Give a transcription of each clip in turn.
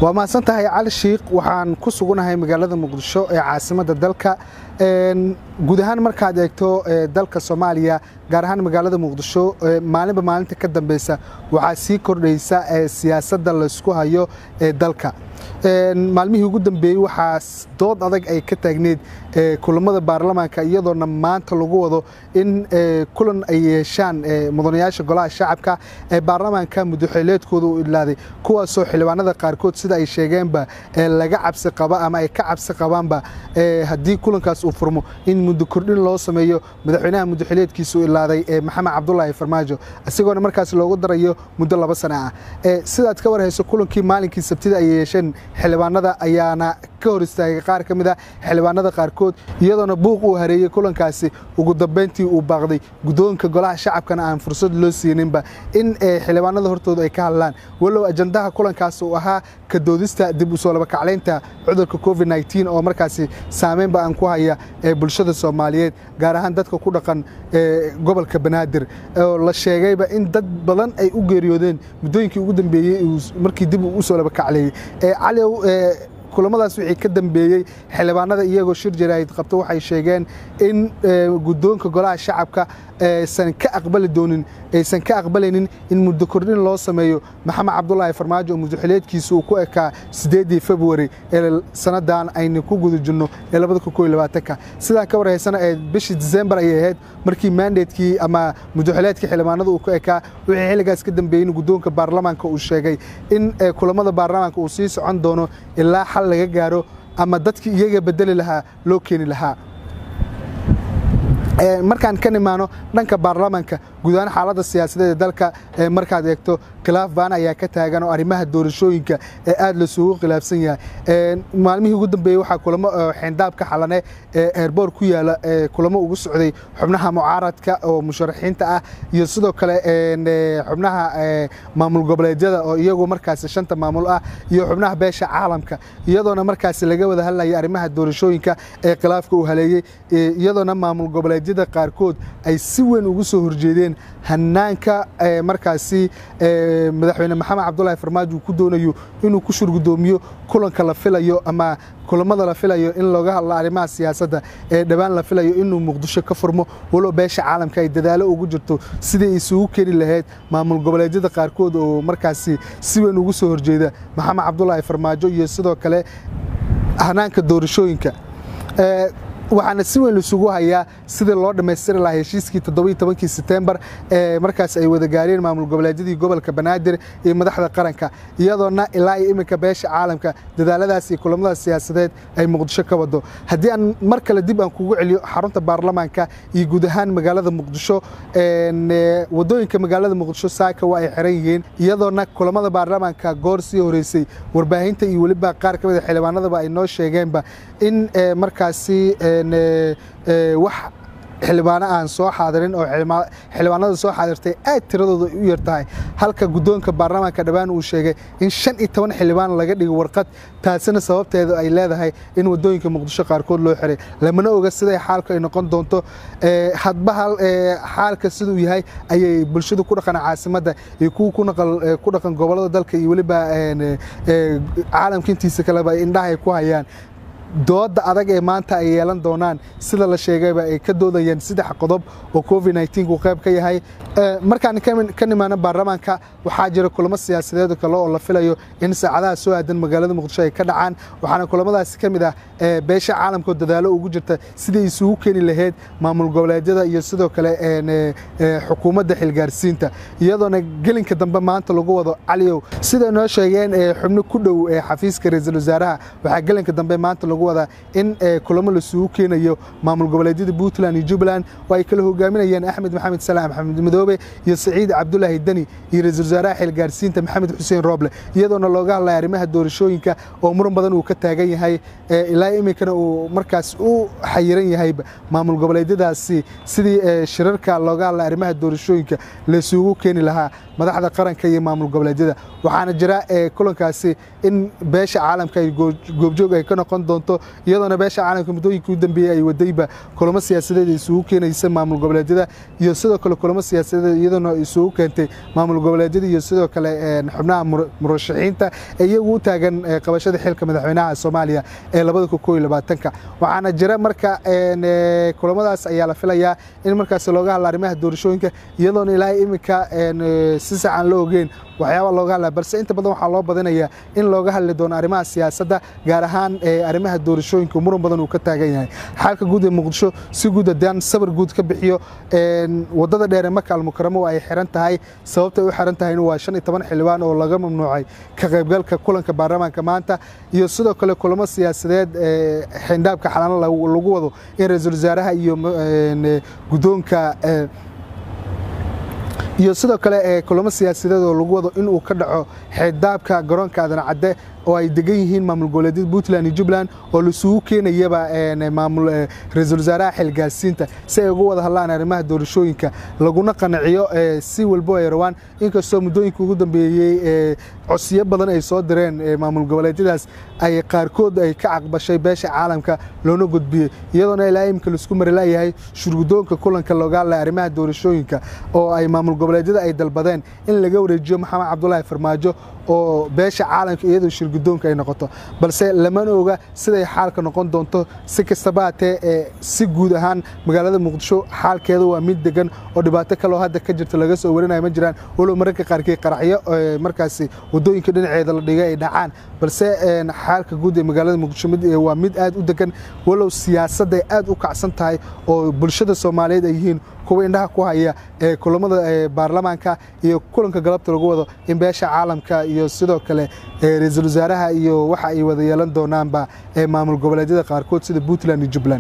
waa mahadsan tahay cali shiikh waxaan ku sugunahay magaalada muqdisho ee caasimadda dalka guud ahaan markaad eegto dalka soomaaliya gaar ahaan magaalada muqdisho maalinba maalinta ka dambeysa waxaa sii kordhaysa siyaasadda laysku hayo ee dalka maalmihii ugu dambeeyey waxaa dood adag ay ka taagneed kulamada baarlamaanka iyadoona maanta lagu wado in kulan ay yeeshaan mudanayaasha golaha shacabka ee baarlamaanka mudaxileedkooda u idlaaday kuwaasoo xildhibaanada qaarkood sida ay sheegeenba laga cabsi qaba ama ay ka cabsi qabaanba haddii kulankaas uu furmo in muddo kordhin loo sameeyo madaxweynaha mudaxileedkiisa u ilaaday maxamed cabdulaahi farmaajo isagoona markaas loogu darayo muddo laba sano ah sidaad ka warhayso kulankii maalinkii sabtida ay yeesheen xildhibaanada ayaana ka hor istaagay qaar ka mid a xildhibaanada qaarkood iyadoona buuq uu hareeyey kulankaasi ugu dambeyntii uu baaqday guddoonka golaha shacabkana aan fursad loo siininba in xildhibaanada hortooda ay ka hadlaan walow ajandaha kulankaas uu ahaa ka doodista dib u soo labakaclaynta cudurka covid nteen oo markaasi saameynba aan ku haya ee bulshada soomaaliyeed gaar ahaan dadka ku dhaqan gobolka banaadir oo la sheegayba in dad badan ay u geeriyoodeen muddooyinkii ugu dambeeyey markii dib uu u soo labakacleeyey caliw kulamadaas wixii ka dambeeyey xildhibaanada iyagoo shir jaraahid qabto waxay sheegeen in guddoonka golaha shacabka aysan ka aqbali doonin aysan ka aqbalaynin in muddo kordhin loo sameeyo maxamed cabdulaahi farmaajo oo mudaxileedkiisa uu ku ekaa siddeeddii februari ee sannadan aynu ku guda jirno ee labada kun koyo labaatanka sidaa ka warhaysana ee bishii disembar ayay ahayd markii mandatekii ama mudaxileedkii xildhibaanada uu ku ekaa wixii xilligaas ka dambeeyey in guddoonka baarlamaanka uu sheegay in kulamada baarlamaanka uu sii socon doono ilaa xal laga gaaro ama dadkii iyaga bedeli lahaa loo keeni lahaa markaan ka nimaano dhanka baarlamaanka guud ahaan xaaladda siyaasadeed ee dalka markaad eegto khilaaf baan ayaa ka taagan oo arrimaha doorashooyinka ee aad lasugu khilaafsan yahay maalmihii ugu dambeeyey waxaa kulamo xeendaabka xalane ee eerboor ku yaala kulamo ugu socday xubnaha mucaaradka oo musharaxiinta ah iyo sidoo kale xubnaha maamul goboleedyada oo iyagu markaasi shanta maamul ah iyo xubnaha beesha caalamka iyadoona markaasi laga wada hadlaya arrimaha doorashooyinka ee khilaafka uu haleeyey iyadoona maamul goboleedyada qaarkood ay si weyn ugu soo horjeedeen hanaanka markaasi madaxweyne maxamed cabdulaahi farmaajo uu ku doonayo inuu ku shurgudoomiyo kulanka la filayo ama kulamada la filayo in looga hadlo arrimaha siyaasadda ee dhowaan la filayo inuu muqdisho ka furmo walow beesha caalamka ay dadaalo ugu jirto sidii isugu keeni lahayd maamul goboleedyada qaarkood oo markaasi si weyn ugu soo horjeeda maxamed cabdulaahi farmaajo iyo sidoo kale hanaanka doorashooyinka waxaana si weyn laisugu hayaa sidii loo dhammaystiri lahaa heshiiskii todobayotobankii setembar ee markaas ay wada gaareen maamul goboleedyadii gobolka banaadir iyo madaxda qaranka iyadoona ilaa iyo iminka beesha caalamka dadaaladaas iyo kulamadaas siyaasadeed ay muqdisho ka wado haddii aan mar kale dib aan kugu celiyo xarunta baarlamaanka iyo guud ahaan magaalada muqdisho wadooyinka magaalada muqdisho saaka waa ay xiran yihiin iyadoona kulamada baarlamaanka goor sii horeysay warbaahinta iyo weliba qaar ka mida xildhibaanadaba ay noo sheegeenba in markaasi wax xildhibaano aan soo xaadirin oo xildhibaanada soo xaadirtay aad tiradooda u yar tahay halka guddoonka baarlamaanka dhowaan uu sheegay in shan iyo toban xildhibaan laga dhigo warqad taasina sababteeda ay leedahay in wadooyinka muqdisho qaarkood loo xiray lamana oga siday xaalku ay noqon doonto hadba xaalka siduu yahay ayay bulshadu ku dhaqan caasimadda iyo kuwa ku dhaqan gobollada dalka iyo weliba caalamka intiisa kaleba indhaha ay ku hayaan dooda adag ee maanta ay yeelan doonaan sida la sheegayba ay ka doodayeen saddex qodob oo covid nteen uu qayb ka yahay markaan ka nimaano baarlamaanka waxaa jira kulamo siyaasadeed kale oo la filayo in saacadaha soo aadan magaalada muqdisho ay ka dhacaan waxaana kulamadaasi ka mid ah beesha caalamka oo dadaalo ugu jirta sidai isugu keeni lahayd maamul goboleedyada iyo sidoo kale xukuumadda xilgaarsiinta iyadoona gelinka dambe maanta lagu wado caliyow sida noo sheegeen xubno ku dhow xafiiska ra-iisul wasaaraha waxaa gelinka dambe maanta lagu wadaa in kulamo lasugu keenayo maamul goboleedyada puntland iyo jubbaland oo ay kala hogaaminayeen axmed maxamed salaam axmed madoobe iyo saciid cabdulaahi deni iyo ra-iisul wasaaraha xilgaarsiinta maxamed xuseen rooble iyadoona looga hadlaya arrimaha doorashooyinka oo muran badan uu ka taagan yahay ilaa iminkana uu markaas u xayiran yahayba maamul goboleedyadaasi sidii shirarka looga hadlaya arrimaha doorashooyinka laysugu keeni lahaa madaxda qaranka iyo maamul goboleedyada waxaana jira kulankaasi in beesha caalamka ay goobjoog ay ka noqon doonto doonto iyadoona beesha caalamka muddooyinkii u dambeeyey ay wadayba kulamo siyaasadeed isugu keenaysa maamul goboleedyada iyo sidoo kale kulamo siyaasadeed iyadoona isugu keentay maamul goboleedyada iyo sidoo kale xubnaha murashaxiinta ee iyagu u taagan qabashada xilka madaxweynaha soomaaliya ee labada kun koo iyo labaatanka waxaana jira marka kulamadaas ayaa la filayaa in markaasi looga hadla arrimaha doorashooyinka iyadoona ilaahay iminka si sax aan la ogeyn waxyaaba looga hadlaya balse inta badan waxaa loo badinayaa in looga hadli doono arrimaha siyaasadda gaar ahaan arrimaha doorashooyinka muran badan uu ka taagan yahay xaalka guud ee muqdisho si guud haddaan sabar guud ka bixiyo waddada dheere maka almukaramo ay xiran tahay sababtay u xiran tahayna waa shan iyo toban xildhibaan oo laga mamnuucay ka qaybgalka kulanka baarlamaanka maanta iyo sidoo kale kulamo siyaasadeed xindhaabka xalano lagu wado in ra-iisul wasaaraha iyo guddoonka iyo sidoo kale kulamo siyaasadeed oo lagu wado in uu ka dhaco xeeddaabka garoonka aadan cadde oo ay degan yihiin maamul goboleedyada puntland iyo jubbaland oo laisugu keenayaba maamul ra-iisul wasaaraha xilgaasiinta si ay uga wada hadlaan arrimaha doorashooyinka laguna qanaciyo si walbo ay rabaan inkastoo muddooyinka ugu dambeeyey codsiyo badan ay soo direen maamul goboleedyadaas ay qaarkood ay ka caqbashay beesha caalamka loona gudbiyey iyadoona ilaa imika laisku mari layahay shurgudoonka kulanka looga hadlaya arrimaha doorashooyinka oo ay maamul goboleedyada ay dalbadeen in laga wareejiyo maxamed cabdulaahi farmaajo oo beesha caalamka iyadoo shirgudoonka ay noqoto balse lamana oga siday xaalka noqon doonto si kastaba hatee si guud ahaan magaalada muqdisho xaalkeeda waa mid degan oo dhibaato kaleo hadda ka jirta laga soo warinayo ma jiraan walow mararka qaarkii qaraxyo markaasi wadooyinka dhinaceeda la dhigay ay dhacaan balse xaalka guud ee magaalada muqdisho waa mid aad u degan walow siyaasadda ay aad u kacsan tahay oo bulshada soomaaliyeed ay yihiin kuwa indhaha ku haya ee kulamada baarlamaanka iyo kulanka galabta lagu wado in beesha caalamka iyo sidoo kale ra-iisul wasaaraha iyo waxa ay wada yeelan doonaanba ee maamul goboleedyada qaarkood sida puntland iyo jubbaland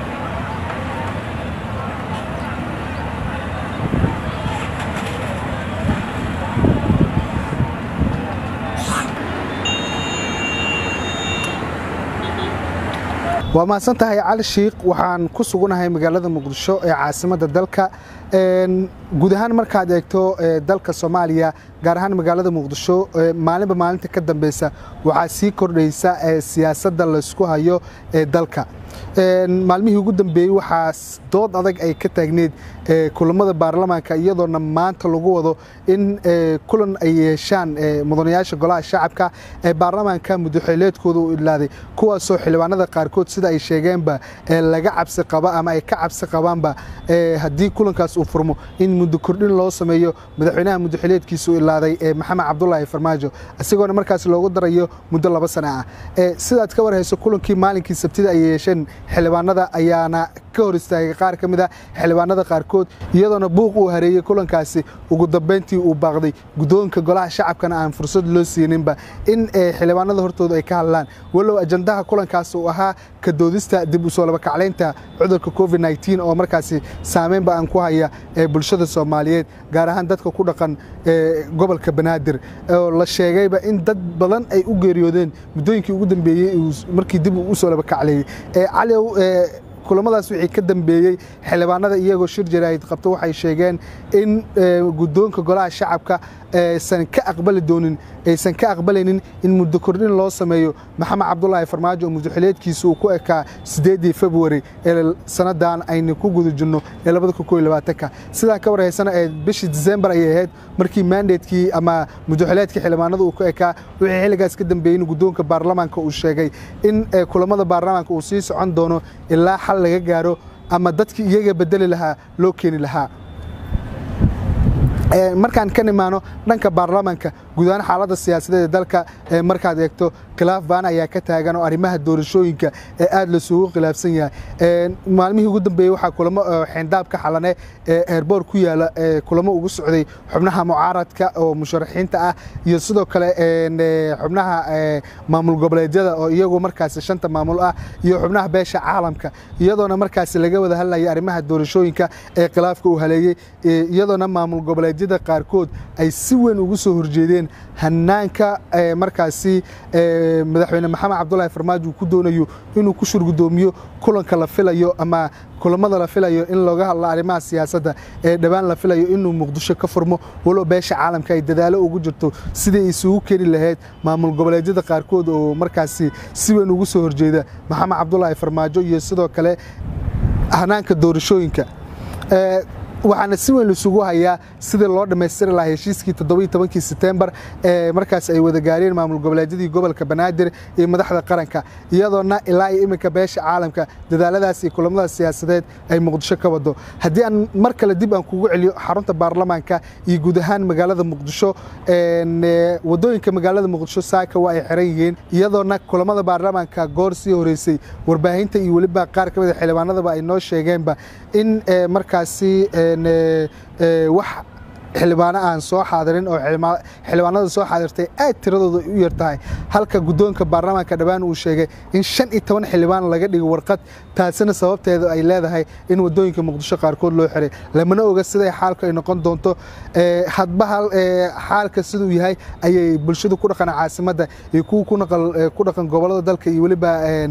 waa mahadsan tahay cali shiikh waxaan ku sugunahay magaalada muqdisho ee caasimadda dalka guud ahaan markaad eegto dalka soomaaliya gaar ahaan magaalada muqdisho maalinba maalinta ka dambeysa waxaa sii kordhaysa siyaasadda laysku hayo ee dalka maalmihii ugu dambeeyey waxaa dood adag ay ka taagneed kulamada baarlamaanka iyadoona maanta lagu wado in kulan ay yeeshaan mudanayaasha golaha shacabka ee baarlamaanka mudaxeeleedkooda u idlaaday kuwaasoo xildhibaanada qaarkood sida ay sheegeenba laga cabsi qaba ama ay ka cabsi qabaanba haddii kulankaas uu furmo in muddo kordhin loo sameeyo madaxweynaha mudaxeeleedkiisa u ilaaday maxamed cabdulaahi farmaajo isagoona markaas loogu darayo muddo laba sana ah sidaad ka warhayso kulankii maalinkii sabtida ay yeesheen xildhibaanada ayaana ka hor istaagay qaar ka mid a xildhibaanada qaarkood iyadoona buuq uu hareeyey kulankaasi ugu dambeyntii uu baaqday guddoonka golaha shacabkana aan fursad loo siininba in xildhibaanada hortooda ay ka hadlaan walow ajandaha kulankaas uu ahaa ka doodista dib u soo labakaclaynta cudurka covid nteen oo markaasi saameynba aan ku haya ee bulshada soomaaliyeed gaar ahaan dadka ku dhaqan gobolka banaadir oo la sheegayba in dad badan ay u geeriyoodeen muddooyinkii ugu dambeeyey markii dib u soo labakacleeyey cali kulamadaas wixii ka dambeeyey xildhibaanada iyagoo shir jaraahid qabto waxay sheegeen in guddoonka golaha shacabka aysan ka aqbali doonin aysan ka aqbalaynin in muddo kordhin loo sameeyo maxamed cabdulaahi farmaajo oo mudaxuleedkiisa uu ku ekaa sideedii februari ee sannadan aynu ku guda jirno ee labada kun koo iyo labaatanka sidaa ka warhaysana ee bishii disembar ayay ahayd markii mandatekii ama mudaxuleedkii xildhibaanada uu ku ekaa wixii xilligaas ka dambeeyey in guddoonka baarlamaanka uu sheegay in kulamada baarlamaanka uu sii socon doono ilaa xal laga gaaro ama dadkii iyaga bedeli lahaa loo keeni lahaa markaan ka nimaano dhanka baarlamaanka guud ahaan xaaladda siyaasadeed ee dalka markaad eegto khilaaf baan ayaa ka taagan oo arrimaha doorashooyinka ee aad lasugu khilaafsan yahay maalmihii ugu dambeeyey waxaa kulamo xeendaabka xalane ee eerboor ku yaala kulamo ugu socday xubnaha mucaaradka oo musharaxiinta ah iyo sidoo kale xubnaha maamul goboleedyada oo iyagu markaasi shanta maamul ah iyo xubnaha beesha caalamka iyadoona markaasi laga wada hadlaya arrimaha doorashooyinka ee khilaafka uu haleeyey iyadoona maamul goboleedyada qaarkood ay si weyn ugu soo horjeedeen hanaanka markaasi madaxweyne maxamed cabdulaahi farmaajo uu ku doonayo inuu ku shurgudoomiyo kulanka la filayo ama kulamada la filayo in looga hadlo arrimaha siyaasadda ee dhowaan la filayo inuu muqdisho ka furmo walow beesha caalamka ay dadaalo ugu jirto sidii isugu keni lahayd maamul goboleedyada qaarkood oo markaasi si weyn ugu soo horjeeda maxamed cabdulaahi farmaajo iyo sidoo kale hanaanka doorashooyinka waxaana si weyn isugu hayaa sidii loo dhammaystiri lahaa heshiiskii toddobiiy tobankii setembar ee markaas ay wada gaareen maamul goboleedyadii gobolka banaadir iyo madaxda qaranka iyadoona ilaa iyo iminka beesha caalamka dadaaladaas iyo kulamada siyaasadeed ay muqdisho ka wado haddii aan mar kale dib aan kugu celiyo xarunta baarlamaanka iyo guud ahaan magaalada muqdisho wadooyinka magaalada muqdisho saaka waa ay xiran yihiin iyadoona kulamada baarlamaanka goor sii horeysay warbaahinta iyo weliba qaar ka mid a xildhibaanadaba ay noo sheegeenba in markaasi wax xildhibaano aan soo xaadirin oo xildhibaanada soo xaadirtay aad tiradooda u yar tahay halka guddoonka baarlamaanka dhowaan uu sheegay in shan iyo toban xildhibaan laga dhigo warqad taasina sababteeda ay leedahay in wadooyinka muqdisho qaarkood loo xiray lamana oga siday xaalku ay noqon doonto hadba xaalka siduu yahay ayay bulshadu ku dhaqan caasimadda iyo kuwa ku dhaqan gobollada dalka iyo weliba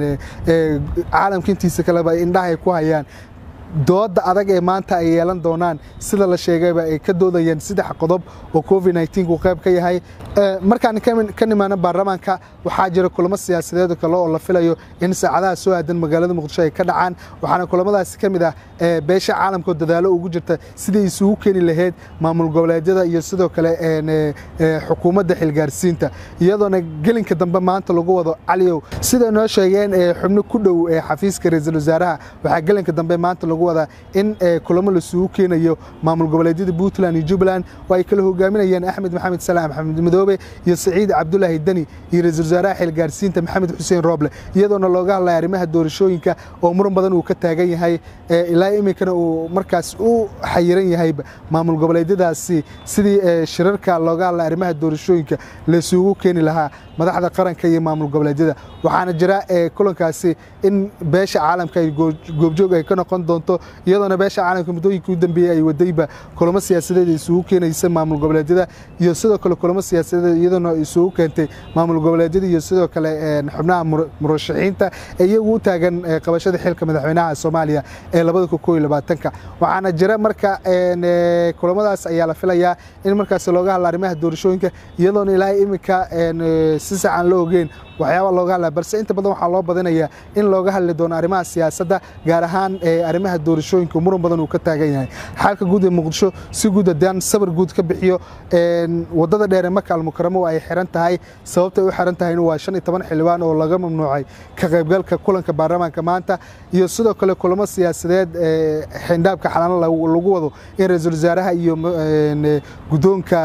caalamka intiisa kaleba indhahay ku hayaan dooda adag ee maanta ay yeelan doonaan sida la sheegayba ay ka doodayeen saddex qodob oo covid uu qayb ka yahay markaan ka nimaano baarlamaanka waxaa jira kulamo siyaasadeed kale oo la filayo in saacadaha soo aadan magaalada muqdisho ay ka dhacaan waxaana kulamadaasi ka mid ah beesha caalamkao dadaalo ugu jirta sidai isugu keeni lahayd maamul goboleedyada iyo sidoo kale xukuumadda xilgaarsiinta iyadoona gelinka dambe maanta lagu wado caliyow sida noo sheegeen xubno ku dhow xafiiska ra-iisul wasaaraha waxaa gelinka dambe maanta lagu wadaa in kulamo lasugu keenayo maamul goboleedyada puntland iyo jubbaland oo ay kala hogaaminayaan axmed maxamed salaam axmed madoobe iyo saciid cabdulaahi deni iyo ra-iisul wasaaraha xilgaarsiinta maxamed xuseen rooble iyadoona looga hadlaya arrimaha doorashooyinka oo muran badan uu ka taagan yahay ilaa iminkana uu markaas u xayiran yahayba maamul goboleedyadaasi sidii shirarka looga hadlaya arrimaha doorashooyinka laysugu keeni lahaa madaxda qaranka iyo maamul goboleedyada waxaana jira kulankaasi in beesha caalamka ay goobjoog ay ka noqon doonto iyadoona beesha caalamka muddooyinkii u dambeeyey ay wadayba kulamo siyaasadeed isugu keenaysa maamul goboleedyada iyo sidoo kale kulamo siyaasadeed iyadoona isugu keentay maamul goboleedyada iyo sidoo kale xubnaha murashaxiinta ee iyagu u taagan qabashada xilka madaxweynaha soomaaliya ee labada kun koo iyo labaatanka waxaana jira marka kulamadaas ayaa la filayaa in markaas looga hadla arrimaha doorashooyinka iyadoona ilaa iminka si sacan la ogeyn waxyaaba looga hadlaya balse inta badan waxaa loo badinayaa in looga hadli doono arrimaha siyaasadda gaar ahaan arrimaha doorashooyinka muran badan uu ka taagan yahay xaalka guud ee muqdisho si guud haddaan sabar guud ka bixiyo waddada dheer ee maka almukaramo ay xiran tahay sababtay u xiran tahayna waa shan iyo toban xildhibaan oo laga mamnuucay ka qaybgalka kulanka baarlamaanka maanta iyo sidoo kale kulamo siyaasadeed xindhaabka xalano lagu wado in ra-iisul wasaaraha iyo guddoonka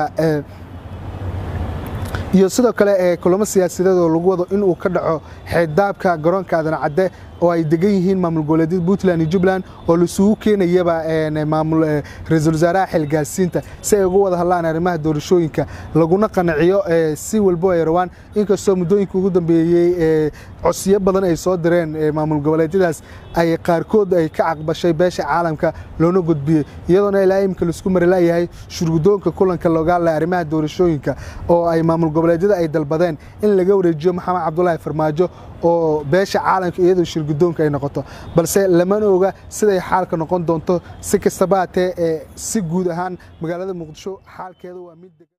iyo sidoo kale kulamo siyaasadeed oo lagu wado in uu ka dhaco xeeddaabka garoonka aadan cadde oo ay degan yihiin maamul goboleedyada puntland iyo jubbaland oo laisugu keenayaba maamul ra-iisul wasaaraha xilgaarsiinta si ay uga wada hadlaan arrimaha doorashooyinka laguna qanaciyo si walbo ay rabaan inkastoo muddooyinka ugu dambeeyey codsiyo badan ay soo direen maamul goboleedyadaas ay qaarkood ay ka caqbashay beesha caalamka loona gudbiyey iyadoona ilaa imika laisku mari laayahay shurgudoonka kulanka looga hadlaya arrimaha doorashooyinka oo ay maamul goboleedyada ay dalbadeen in laga wareejiyo maxamed cabdulaahi farmaajo oo beesha caalamka iyadoo shirgudoonka ay noqoto balse lamana oga siday xaalka noqon doonto si kastaba hatee si guud ahaan magaalada muqdisho xaalkeeda waa mid